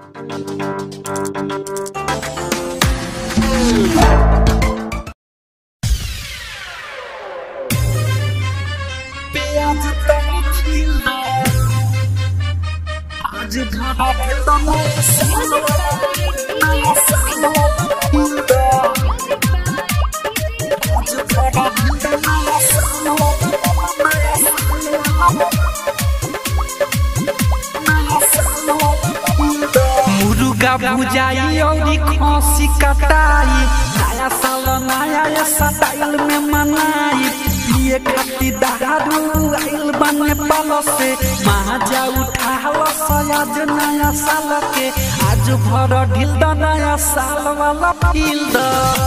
मुर्गा भुजाई और खसी कटाई नया साल नया स्टाइल में मनाई पिए खातिर दारू आइल बने पालो से महाजा उठाल सयाज नया साल के आज भर ढिल द नया साल वाला फील द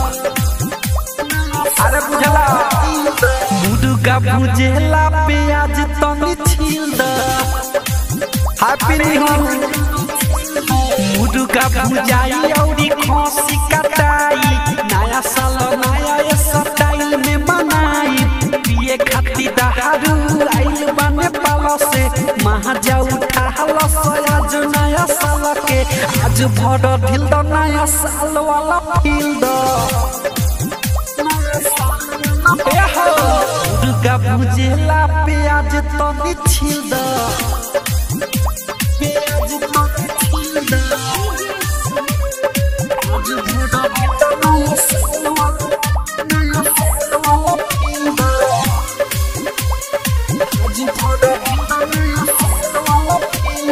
अरे बुझला मुर्गा भुजेला प्याज तनी छील द हैप्पी न्यू ईयर मुर्गा भुजाई औरी खसी कटाई नया साल नया स्टाइल में मनाई पिए खातिर दारू आइल बने पालो से महाजा उठाल सयाज नया साल के आज भर ढिल द नया साल वाला फील द मुर्गा भुजेला प्याज तनी छील द प्याज तनी छील द आज भर ढिल द नया साल वाला नया साल वाला फील द आज भर ढिल द नया साल वाला फील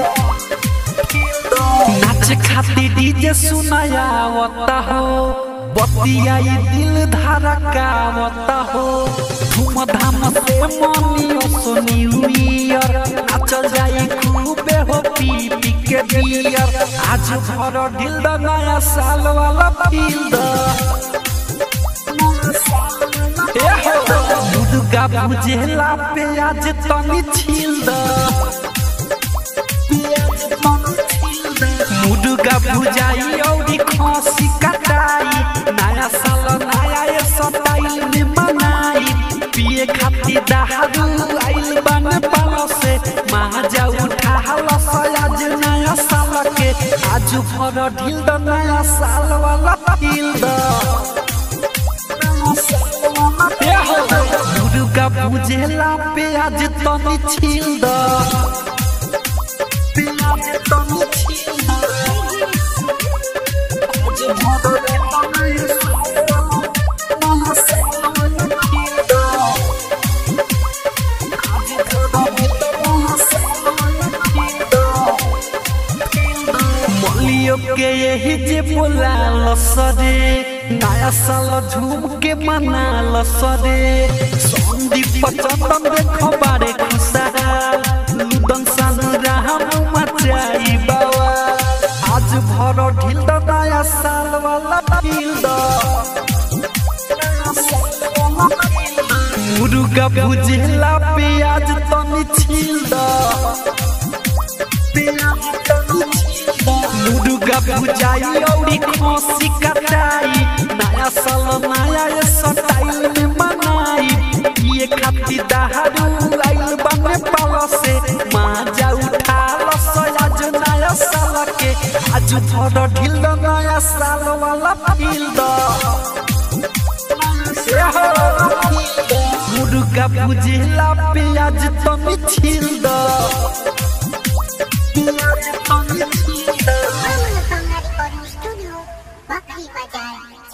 द नाच खातिर डीजे सुनायावता हो बतियाई दिल धड़कावता हो धूमधाम से मनियो सो न्यू ईयर नाचल जाई खूबे हो पी पी के बियर आज भर ढिल द नया साल वाला फील द मुर्गा भुजेला प्याज तनी छील द मुर्गा भुजाई औरी खसी कटाई नया साल नया स्टाइल में मनाई पिए खातिर दारू आइल बन पालो से महाजा उठाल सयाज नया साल के आज भर ढिल द नया साल वाला फील द मुर्गा भुजेला प्याज तनी छील द प्याज तनी छील द आज भर ढिल द नया साल वाला नया साल वाला फील द आज भर ढिल द नया साल वाला फील द मलियो के यही जे बोला लसरे नया साल झूम के मना लसरे संदीप चंदन देखो बारे खुशहाल लुदन सान राम मचाई बाबा आज भर ढिल द नया साल वाला फील द मुर्गा भुजेला प्याज तनी छील द मुर्गा भुजाई औरी खसी कटाई नया साल नया स्टाइल में मनाई पिए खातिर दारू आइल बने पालो से माजा उठाल सयाज नया साल के आज भर ढिल द नया साल वाला फील द मुर्गा भुजेला प्याज तनी छील द प्याज तनी छील द Vamos a recording studio, Bakri Bazaar,